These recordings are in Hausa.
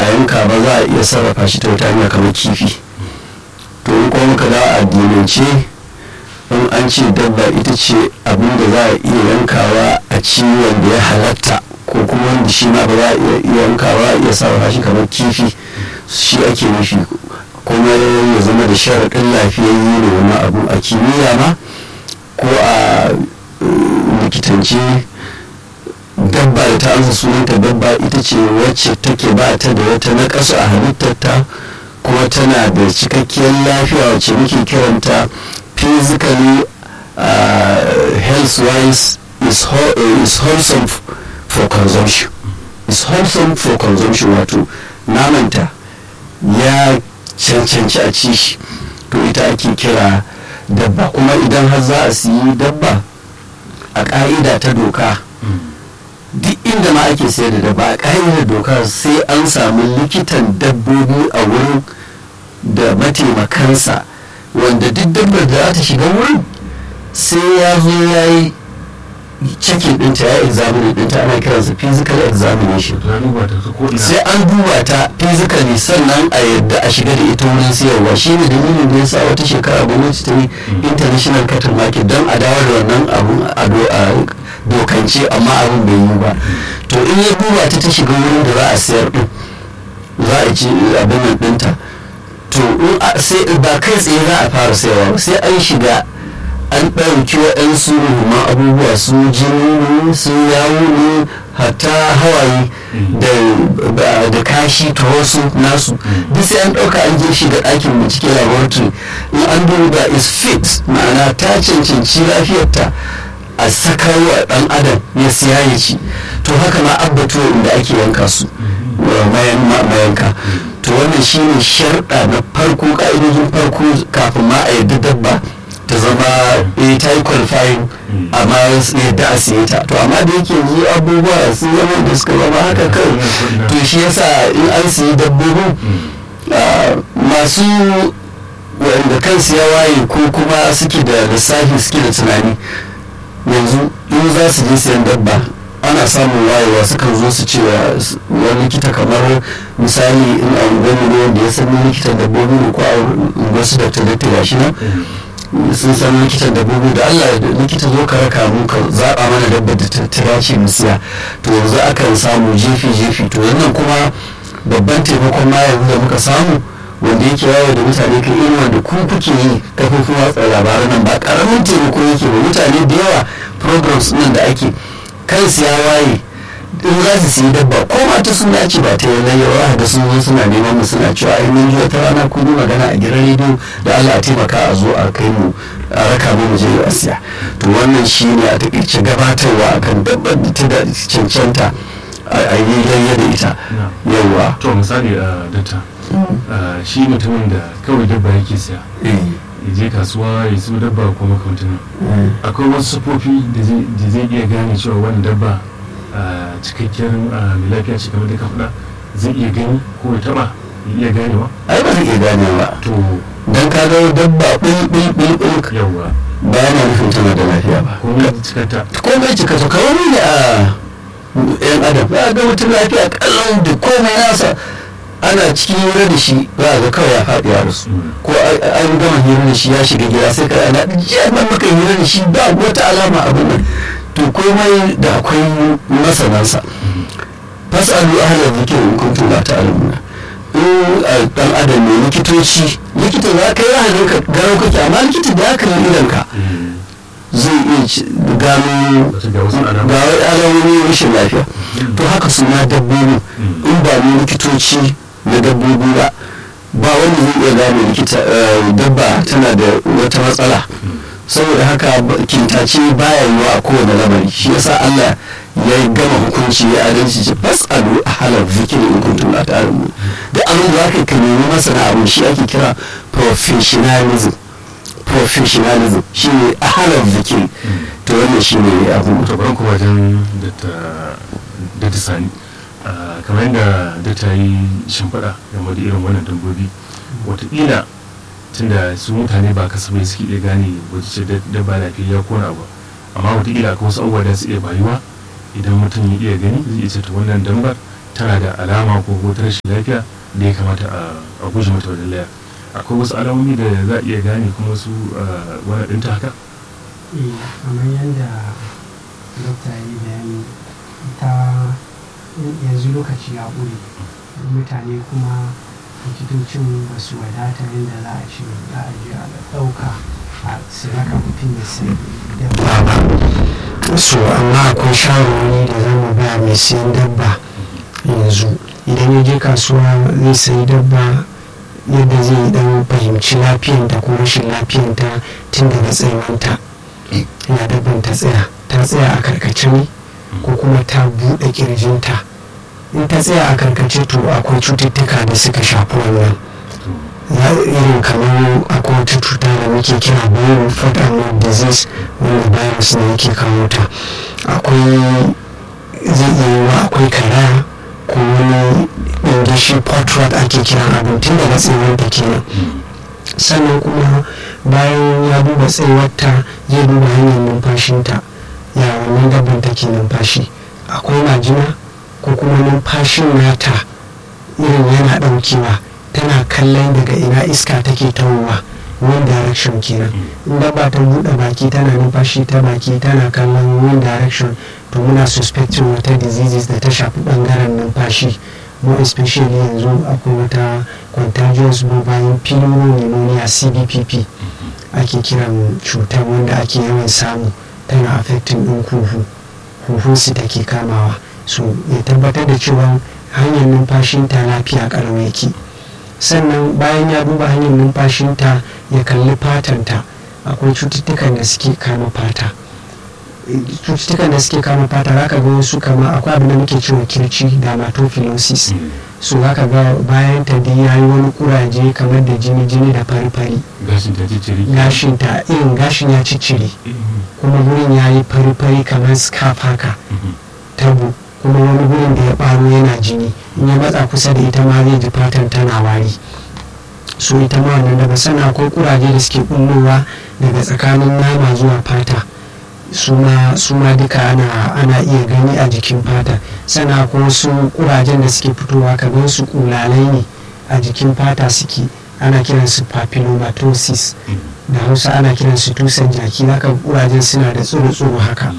a yanka ba za a iya sarrafa shi ta wata hanya kamar kifi to in kuma muka da addinance in an ce dabba ita ce abin da za a iya yankawa a ci wanda ya halatta ko kuma wanda shi ma ba za a iya yankawa a iya sarrafa shi kamar kifi shi ake nufi kuma ya zama da sharaɗin lafiyayye ne wani abu a kimiyya ma ko a likitance dabba da ta amsa sunanta dabba ita ce wacce take ba ta da wata naƙasu a halittarta kuma tana da cikakkiyar lafiya wacce muke kiranta physically uh, health wise is, whole, uh, is wholesome for consumption is wholesome for consumption wato namanta ya cancanci a ci shi to ita ake kira dabba kuma idan har za a siyi dabba a ƙa'ida ta doka duk inda ma ake sayar da dabba a ƙa'idar doka sai an samu likitan dabbobi a wurin da mataimakansa wanda duk dabbar da za ta shiga wurin sai ya zo ya yi cikin ɗinta ya examine ɗinta ana kiransa physical examination sai an duba ta physically sannan a yadda a shiga da ita wurin siyarwa shi ne dalilin da ya sa wata shekara gwamnati ta yi international cattle market don a dawo da wannan abun a dokance amma abin bai yi ba to in ya duba ta ta shiga wurin da za a sayar ɗin za a ci abin nan ɗinta to sai ba kai tsaye za a fara sayarwa sai an shiga an ɗauki waɗansu ruhuma abubuwa su jini su yawo ne hatta hawaye da kashi ta wasu nasu duk sai an ɗauka an je shi da ɗakin bincike laboratory in an duba is fit ma'ana ta cancanci lafiyarta a sakarwa ɗan adam ya siya ya ci to haka ma abbato inda ake yanka su mayanka to wannan shine sharɗa na farko ƙa'idojin farko kafin ma a yadda dabba ta zama eh ta yi qualifying amma yadda a siye ta to amma da yake yanzu abubuwa sun zama da suka zama haka kai to shi yasa in an siyi dabbobin masu wanda kansu ya waye ko kuma suke da lissafi suke da tunani yanzu in za su je siyan dabba ana samun wayewa sukan zo su cewa wani likita kamar misali in a unguwanni ne wanda ya san likitan dabbobi ne ko a unguwarsu da ta gashi nan sun san likitan dabbobi da Allah likita zo ka raka mu ka zaba mana dabba da ta dace mu siya to yanzu akan samu jefi jefi to yannan kuma babban taimakon ma yanzu da muka samu wanda yake yawo da mutane kan irin wanda ku kuke yi kafofin watsa labaran nan ba karamin taimako yake ba mutane da yawa programs nan da ake kansu ya waye in za su siyi dabba ko mata sun dace ba ta yana yawa da sun zo suna neman mu suna cewa ai mun ji wata rana kun yi magana a gidan rediyo da Allah a taimaka a zo a kai mu a raka mu mu je a siya to wannan shine a takaice gabatarwa akan dabbar da ta cancanta a yi layya da ita yawa to misali a data shi mutumin da kawai dabba yake siya ya je kasuwa ya siyo dabba ko makamantan akwai wasu sufofi da zai iya gane cewa wani dabba cikakkiyar mai lafiya ce kamar da ka faɗa zai iya gani ko ya taɓa ya iya ganewa ai ba zai iya ganewa to dan ka ga dabba bil bil bil bil yawa ba yana nufin tana da lafiya ba komai cikanta komai cika to kawai ne a yan adam ba ga mutum lafiya kallon da komai nasa ana cikin hira da shi za a ga kawai ya faɗi ya rasu ko an gama hira da shi ya shiga gida sai ka ana jami'an maka hira da shi ba wata alama abin nan to komai da akwai masanansa fasalu ahla zikir in kuntum la ta'lamuna in dan adam ne likitoci likita za ka yi ahalin ka garau kake amma likita da aka yi idan ka zai iya gano ga wai alamomin rashin lafiya to haka su ma dabbobi in ba mu likitoci na dabbobi ba ba wanda zai iya gane likita dabba tana da wata matsala saboda haka kintace baya yiwa a kowane lamari shi yasa Allah ya gama hukunci ya adalci ce fasalu a halar zikiri in kuntum la ta'lamun da abin da zaka ka nemi masana abu shi ake kira professionalism professionalism shi ne a halar zikiri to wannan shi ne abu to bari kuma wajen da ta sani kamar yadda da ta yi shimfiɗa game da irin wannan dabbobi wataƙila tunda su mutane ba kasafai suke iya gane wacce dabba lafiya ko na abu amma wataƙila akwai wasu abubuwa da su iya bayuwa idan mutum ya iya gani zai iya ce ta wannan dambar tana da alama ko wata rashin lafiya da ya kamata a guje mata wajen laya akwai wasu alamomi da za a iya gane kuma wasu wani ɗinta haka? kamar yadda dokta ya yi bayani ta yanzu lokaci ya ƙure mutane kuma likitocin ba su wadata yadda za a ce za a je a ɗauka a siraka mutum ya sai dabba ba so amma akwai shawarwari da za mu ba mai siyan dabba yanzu idan ya je kasuwa zai sayi dabba yadda zai dan fahimci lafiyanta ko rashin lafiyanta tun daga tsayuwanta ya dabban ta tsaya ta tsaya a karkace ne ko kuma ta buɗe kirjinta in ta tsaya a karkace to akwai cututtuka da suka shafi wannan irin kamar akwai wata cuta da muke kira bayan foot and mouth disease wanda virus ne yake kawo ta akwai zai iya yiwa akwai karaya ko wani ɗingishi potrat ake kiran abin tun daga tsayuwar da kenan sannan kuma bayan ya duba tsayuwarta zai duba hanyar numfashinta ya wannan dabban take numfashi akwai majina ko kuma numfashin nata irin yana ɗaukewa tana kallon daga ina iska take tawowa one direction kenan in dabba ta buɗe baki tana numfashi ta baki tana kallon one direction to muna suspecting wata diseases da ta shafi ɓangaren numfashi more especially yanzu akwai wata contagious mobile pneumonia cbpp ake kiran cutar wanda ake yawan samu tana affecting ɗin huhu huhunsu take kamawa so ya tabbatar da cewa hanyar numfashinta lafiya ƙalau yake sannan bayan ya duba hanyar numfashinta ya kalli fatanta akwai cututtukan da suke kama fata cututtukan da suke kama fata zaka ga wasu kama akwai abin da muke cewa kirci dermatophilosis so zaka ga bayan ta dai yayi wani kuraje kamar da jini jini da fari fari gashin ta ciccire gashin ta irin gashin ya ciccire kuma gurin yayi fari fari kamar scarf haka tabo kuma wani gurin da ya baro yana jini in ya matsa kusa da ita ma zai ji fatan tana wari so ita ma wannan daga sana akwai kuraje da suke bullowa daga tsakanin nama zuwa fata su ma duka ana, ana iya gani a jikin fata sana akwai wasu kurajen da suke fitowa kamar su kulalai ne a jikin fata suke ana kiransu papillomatosis da hausa ana kiransu tusan jaki zaka kurajen suna da tsoro-tsoro haka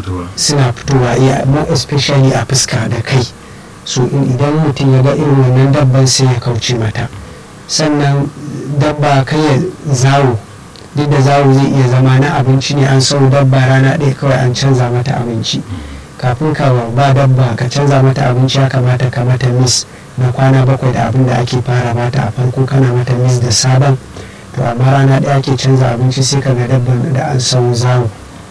suna fitowa iya more especially a fuska da kai so idan mutum ya ga irin wannan dabban sai ya kauce mata sannan dabba kai ya zawo duk da zawo zai iya zama na abinci ne an sau dabba rana ɗaya kawai an canza mata abinci kafin ka ba dabba ka canza mata abinci ya kamata ka mata mis na kwana bakwai da abin da ake fara bata a farko kana mata mis da sabon to amma rana ɗaya ake canza abinci sai ka ga dabban da an sau zawo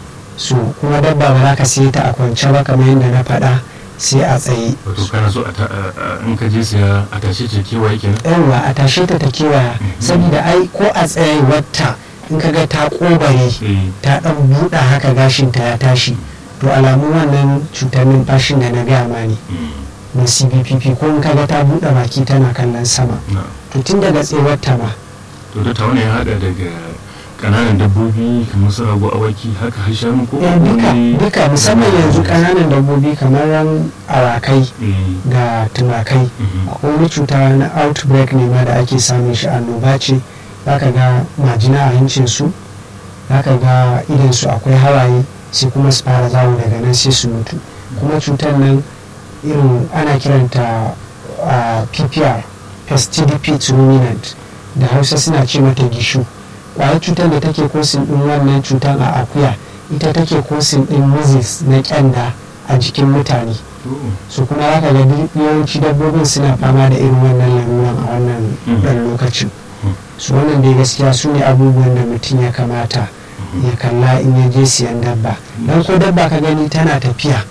so kuma dabba ba za ka siye ta a kwance ba kamar yadda na faɗa sai a tsaye wato kana so in ka je siya a tashe ta kewaye kenan yawwa a tashe ta ta kewaya saboda ai ko a tsaye wata in ka ga ta kobare ta dan buɗa haka gashin ta ya tashi to alamun wannan cutar numfashin da na gaya ma ne na cbpp ko in ka ga ta buɗe baki tana kallon sama to tun daga tsewar ta ba to da ta wani ya haɗa daga kananan dabbobi kamar su rago awaki haka har shanu ko duka duka musamman yanzu kananan dabbobi kamar ran awakai da tumakai akwai wani cuta na outbreak ne ma da ake samun shi annoba ce zaka ga majina a hancin su zaka ga idan su akwai hawaye sai kuma su fara zawo daga nan sai su mutu kuma cutar nan irin ana kiranta a ppr pestidipit ruminant da hausa suna ce mata gishu kwayar cutar da take kosin din wannan cutar a akuya ita take kosin din measles na kyanda a jikin mutane su kuma zaka ga yawanci dabbobin suna fama da irin wannan laruran a wannan dan lokacin su wannan dai gaskiya su ne abubuwan da mutum ya kamata ya kalla in ya je siyan dabba don ko dabba ka gani tana tafiya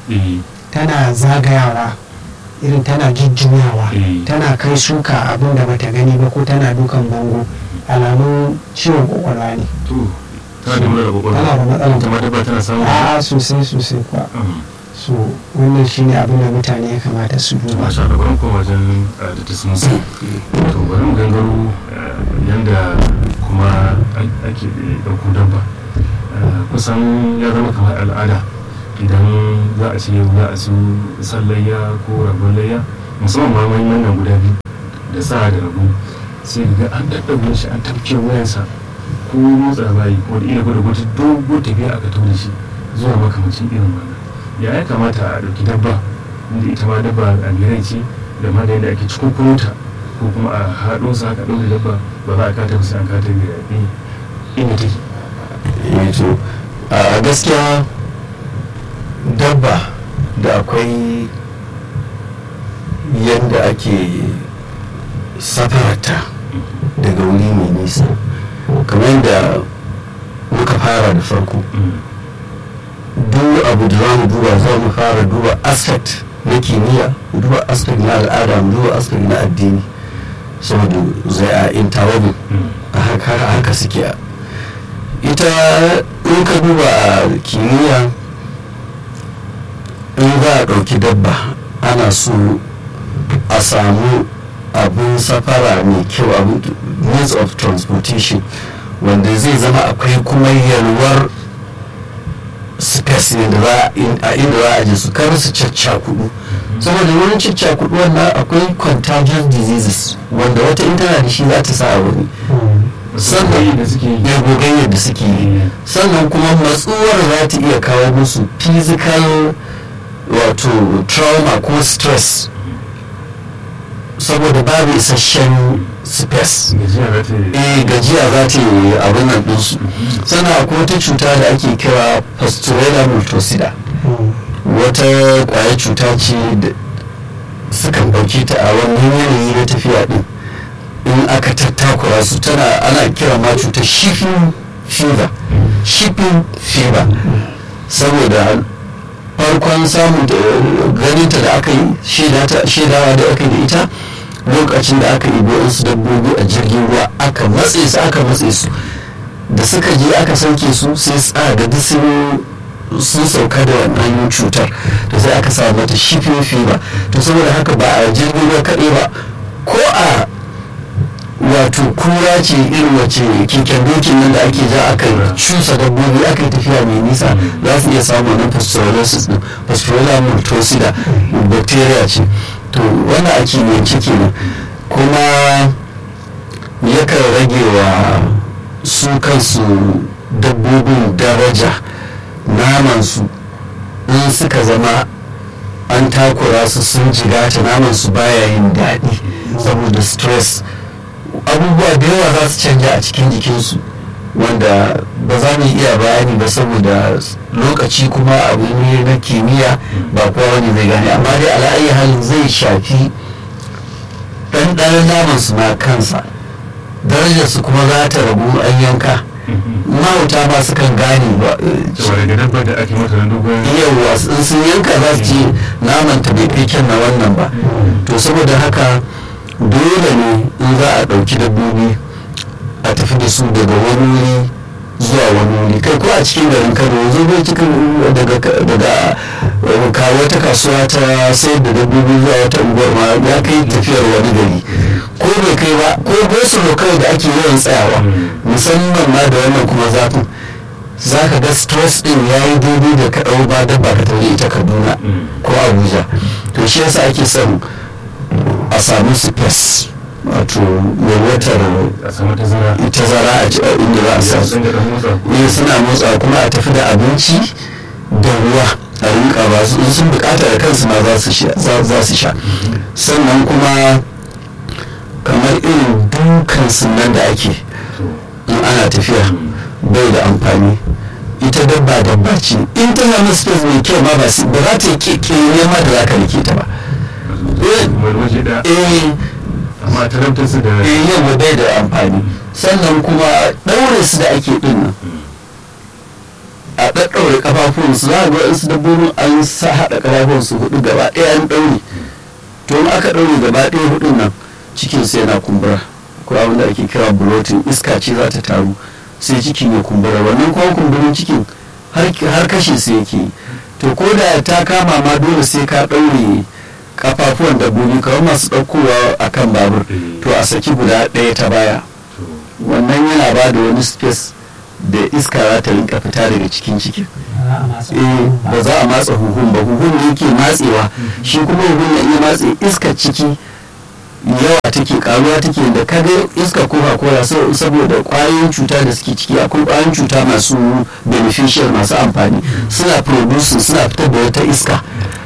tana zagayawa irin tana jujjuyawa tana kai suka abin da bata gani ba ko tana dukan bango alamun ciwon kwakwalwa ne tana da matsala tana da matsala tana samun a sosai sosai kuwa so wannan shine abin da mutane ya kamata su duba masha Allah bari koma wajen da ta sun to bari mu gangaro yanda kuma ake ɗauko dabba kusan ya zama kamar al'ada idan za a ce za a su sallayya ko rabon layya musamman ma wani nan guda biyu da sa da rabu sai ga an daddaure shi an tafke wayansa ko motsa bayi ko da ila gwada wata dogo tafiya aka tauna shi zuwa makamacin irin wannan ya ya kamata a ɗauki dabba inda ita ma dabba a gidan ce da ma da yadda ake cikin ta ko kuma a haɗo su haka ɗaure dabba ba za a kata ba sai an kata da inda take to a gaskiya dabba da akwai yadda ake safarata daga wuri mai nisa kamar yadda muka fara da farko duk abu da za mu duba za mu fara duba aspect na kimiyya mu duba aspect na al'ada mu duba aspect na addini saboda zai a intawabi a haka suke ita in ka duba a kimiyya in za a ɗauki dabba ana so a samu abin safara mai kyau abin means of transportation wanda zai zama akwai kuma yalwar space ne da a inda za a je su kar su caccakudu saboda wurin caccakudu wannan akwai contagious diseases wanda wata in tana da shi za ta sa a wani sannan ya gogayyar da suke yi sannan kuma matsuwar za ta iya kawo musu physical wato trauma ko stress saboda babu isasshen space eh gajiya za ta yi abin nan ɗinsu sannan akwai wata cuta da ake kira pasteurella multocida wata kwayar cuta ce da sukan ɗauki ta a wannan yanayi na tafiya ɗin in aka tattakura su tana ana kira ma cutar shipping fever shipping fever saboda farkon samun ganinta da aka yi shaidawa da aka yi da ita lokacin da aka ibo su dabbobi a jirgin ruwa aka matse su aka matse su da suka je aka sauke su sai tsara da sun sauka da wannan cutar da sai aka sa mata shipping fever to saboda haka ba a jirgin ruwa kaɗai ba ko a wato kura ce irin wace keken dokin nan da ake ja aka cusa dabbobi aka yi tafiya mai nisa za su iya samun wannan pasteurellosis din pasteurella multocida bacteria ce to wannan ake yanke kenan kuma yakan rage wa su kansu dabbobin daraja namansu in suka zama an takura su sun jigata namansu baya yin daɗi saboda stress abubuwa da yawa za su canja a cikin jikinsu wanda ba za mu iya bayani ba saboda lokaci kuma abu ne na kimiyya ba kowa wani zai gane amma dai ala'ayi halin zai shafi ɗanɗanon naman su na kansa darajar su kuma za ta ragu an yanka mahauta ma su kan gane ba yawa sun yanka za su ce naman ta bai fi kyan na wannan ba to saboda haka dole ne in za a ɗauki dabbobi a tafi da su daga wani wuri zuwa wani wuri kai ko a cikin garin kano yanzu bai cikin daga daga wata kasuwa ta sayar da dabbobi zuwa wata unguwar ma ya kai tafiyar wani gari ko bai kai ba ko gosulo kawai da ake yawan tsayawa musamman ma da wannan kuma zafin za ka ga stress din ya yi daidai da ka ɗau ba dabba ka tafi ita kaduna ko abuja to shi yasa ake son a samu space wato yalwatar tazara a inda za a sa su ne suna motsa kuma a tafi da abinci da ruwa a rinka ba su sun bukata da kansu ma za su sha sannan kuma kamar irin dukan sunan da ake in ana tafiya bai da amfani ita dabba dabba ce in ta samu space mai kyau ma ba za ta yi kekere ma da za ka rike ta ba amma talabtar su da yau bai da amfani sannan kuma ɗaure su da ake ɗin nan a ɗaɗɗaure ƙafafun su za a ga su dabbobin an sa haɗa ƙafafun su hudu gaba ɗaya an ɗaure to in aka ɗaure gaba ɗaya hudun nan cikin sai yana kumbura ko abin da ake kira bloating iska ce za ta taru sai cikin ya kumbura wannan kuma kumburin cikin har kashe su yake to ko da ta kama ma dole sai ka ɗaure kafafuwan dabbobi kawai masu ɗaukowa a kan babur to a saki guda ɗaya ta baya wannan yana ba da wani space da iska za ta rinka fita daga cikin cikin ba za a matsa huhun ba huhun ne yake matsewa shi kuma huhun na iya matse iskar ciki yawa take karuwa take da kaga iska coca cola saboda kwayoyin cuta da suke ciki akwai kwayoyin cuta masu beneficial masu amfani suna producing suna fitar da wata iska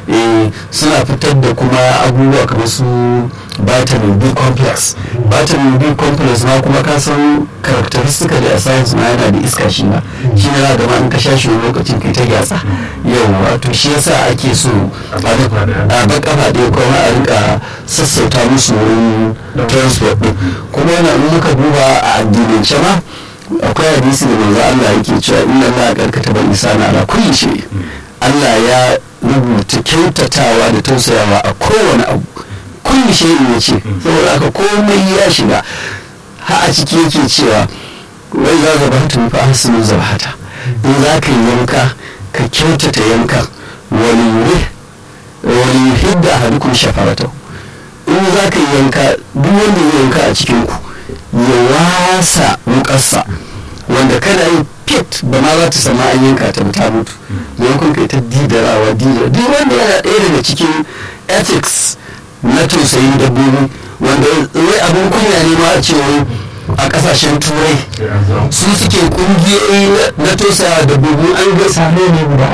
suna fitar da kuma abubuwa kamar su vitamin b complex vitamin b complex ma kuma ka san characteristic da a science ma yana da iska shi ma shi ne da ma in ka sha shi lokacin kai ta gyatsa yau wato shi yasa ake so a ba kafa ɗaya kuma a rika sassauta musu wurin transport din kuma yana in muka duba a addinance ma akwai hadisi da manzo Allah yake cewa inna Allah karkata bar isana ala kulli shay Allah ya rubuta kyautatawa da tausayawa a kowane abu kulli shay'in ya ce saboda haka komai ya shiga ha a ciki yake cewa wai za ka bata fa hasinu zabhata in za ka yi yanka ka kyautata yanka wani yuri wani yuhidda ahadukum shafaratahu in za ka yi yanka duk wanda ya yanka a cikin ku ya wasa wukarsa wanda kana yi fit ba ma za ta sama an yanka ta ta mutu maimakon kai ta didarawa didara duk wanda yana ɗaya daga cikin ethics na tausayin dabbobi wanda wai abin kunya ne ma a cewa a kasashen turai su suke kungiyoyi na tausaya dabbobi an ga same ne guda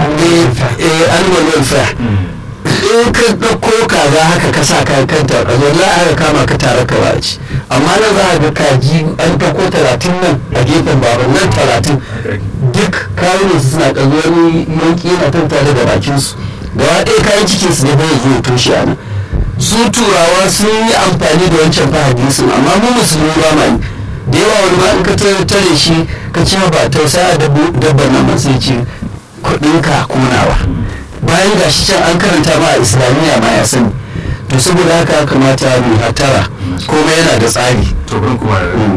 animal welfare in ka ɗauko kaza haka ka sa kayan kanta a zuwa aka kama ka tare ka baci amma nan za a ga kaji an ɗauko talatin nan a gefen baban nan talatin duk kayan su suna ƙazo wani yanki yana tantare da bakinsu gaba ɗaya kayan cikin su ne bai zo toshe a nan su turawa sun yi amfani da wancan fahadisin amma mu musulmi ba ma yi da yawa wani ma in ka tare shi ka ci ba tausaya dabban nan sai ce kuɗinka kunawa bayan ga shi can an karanta ma a islamiyya ma ya sani to saboda haka kamata mu hatara komai yana da tsari to ban kuma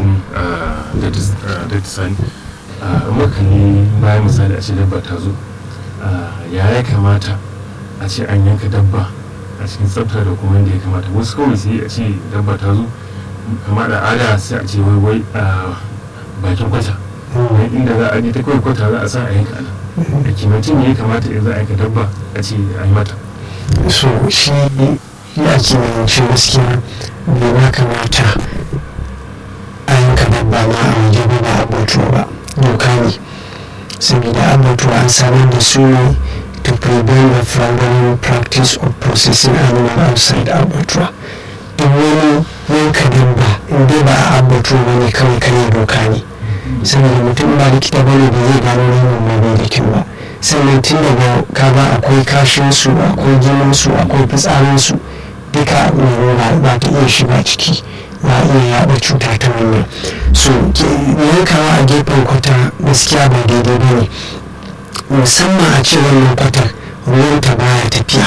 da sani makani bayan misali a ce dabba ta zo ya ya kamata a ce an yanka dabba a cikin tsafta da kuma yadda ya kamata wasu kawai sai a ce dabba ta zo kama da ada sai a ce wai wai a bakin kwata inda za a je ta kawai kwata za a sa a yanka ana da kimancin ya kamata in za a yanka dabba a ce a yi mata so shi ya kimancin gaskiya bai ma kamata a yanka dabba ma a waje ba ba abutuwa ba doka ne saboda abutuwa an samar da su ne to prevent the fraudulent practice of processing animal outside abutuwa duk wani yanka dabba in dai ba a abutuwa ba ne kawai kare doka ne saboda mutum ba likita ba ne ba zai gano ranar ma bai da kyau ba sannan tun daga kaga akwai kashin su akwai jinin su akwai fitsarin su duka ba ba ta iya shiga ciki za a iya yaɗa cuta ta wannan so yankawa a gefen kwata gaskiya ba daidai ba ne musamman a ce wannan kwatar ruwanta baya tafiya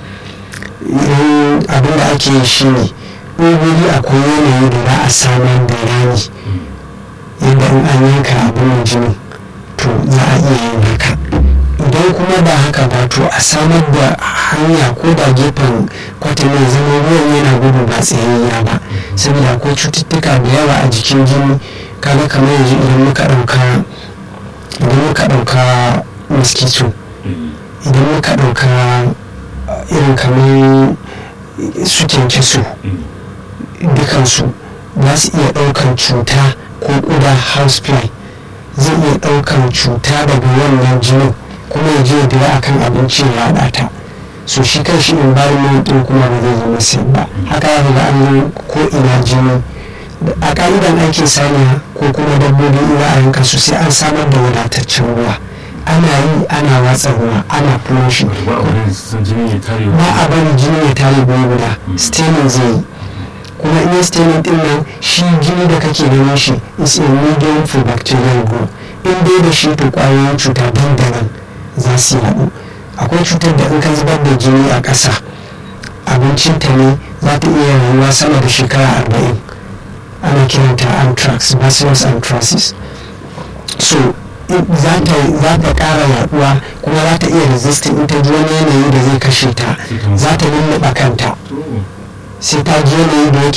abin da ake yi shi ne wuri akwai yanayi da za a samar da rami yadda in an yanka abin jini to za a iya yin haka idan kuma ba haka ba to a samar da hanya ko da gefen kwatanin zama ruwan yana gudu ba tsayayya ba saboda akwai cututtuka da yawa a jikin jini kaga kamar yanzu idan muka ɗauka idan muka ɗauka mosquito idan muka ɗauka irin kamar su kyankyaso dukansu za su iya ɗaukan cuta ko ƙuda housefly zai iya ɗaukan cuta daga wannan jinin kuma ya je da akan abinci ya ɗata so shi kan shi environment ɗin kuma ba zai zama sai ba haka ya ga an ko ina jini a ƙa'idan aikin saniya ko kuma dabbobi ina a yanka su sai an samar da wadataccen ruwa ana yi ana watsa ruwa ana flushing ba a bari jini ya tare guri guda staining zai yi kuma in staining din nan shi jini da kake ganin shi is a medium for bacterial growth in dai da shi to kwayoyin cuta dandanan za su yaɗu akwai cutar da in ka zubar da jini a ƙasa abincinta ne za ta iya rayuwa sama da shekara arba'in ana kiranta anthrax bacillus anthracis so za ta ƙara yaduwa kuma za ta iya resisting in ta ji wani yanayi da zai kashe ta za ta lulluɓa kanta sai ta ji yanayi da yake